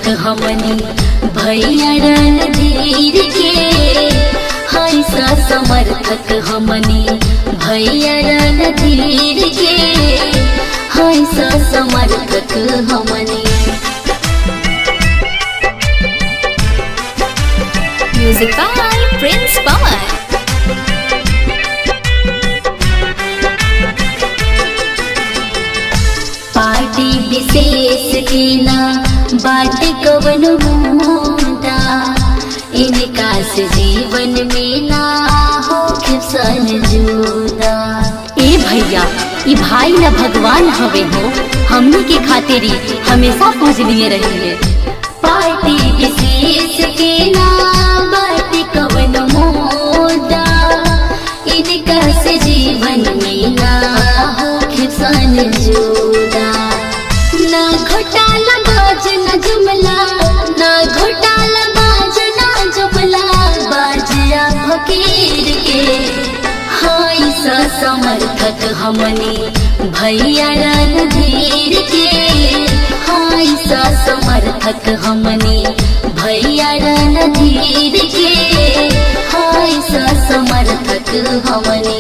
हमनी भैया रणधीर के हाय सा समर्थक हमनी भैया रणधीर के हाय सा समर्थक हमनी Music by Prince Pawan. Party विशेष के ना बाट कवन मुदा इनका से जीवन में ना हो सन जुदा ए भैया ई भाई न भगवान हवे हो हमनी के खातिर ही हमेशा पूजनीय रहिए पार्टी विशेष के ना बाट कवन मुदा इनका से जीवन में ना हो सन जुदा ना घोटाला बाज ना जुमला ना घोटाला बाज ना जुमला बाजिया फकीर के हाय सा समर्थक हमनी भैया रणधीर के हाय सा समर्थक हमनी भैया रणधीर के हाय सा समर्थक हमनी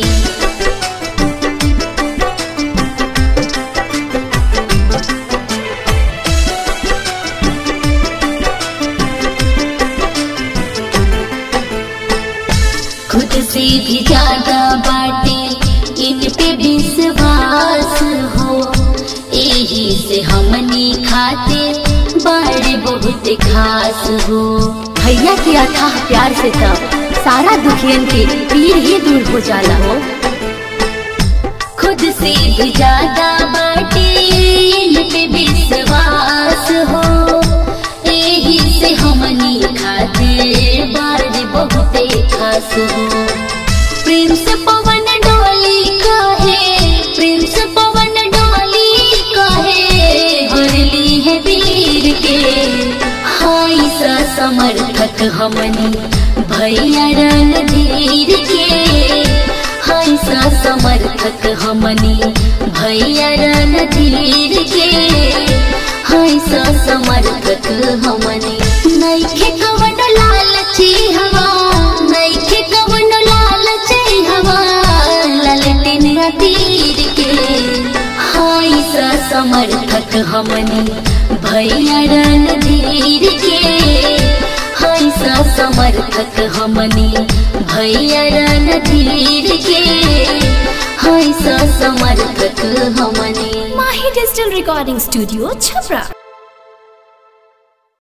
खुद से भी ज्यादा बाटे इन पे विश्वास हो यही से हमनी खाते बड़े बहुत खास हो भैया के अथाह प्यार से तब सारा दुखियन के पीर ही दूर हो जाला हो खुद से भी ज्यादा बाटे इन पे विश्वास हो यही से हमनी खाते बड़े बहुते खास हो प्रेम से पवन डोली कहे प्रेम से पवन डोली कहे हरली है वीर के हाय सा समर्थक हमनी भैया रणधीर के हाय सा समर्थक हमनी भैया रणधीर के हाय सा समर्थक हमनी नैखे कवन लालची हवा नैखे कवन लालची हवा ललटिन तीर के हाय सा समर्थक हमनी भैया रणधीर के हाय सा समर्थक हमनी भैया रणधीर के हाय सा समर्थक हमनी Mahi Digital Recording Studio, Chhapra.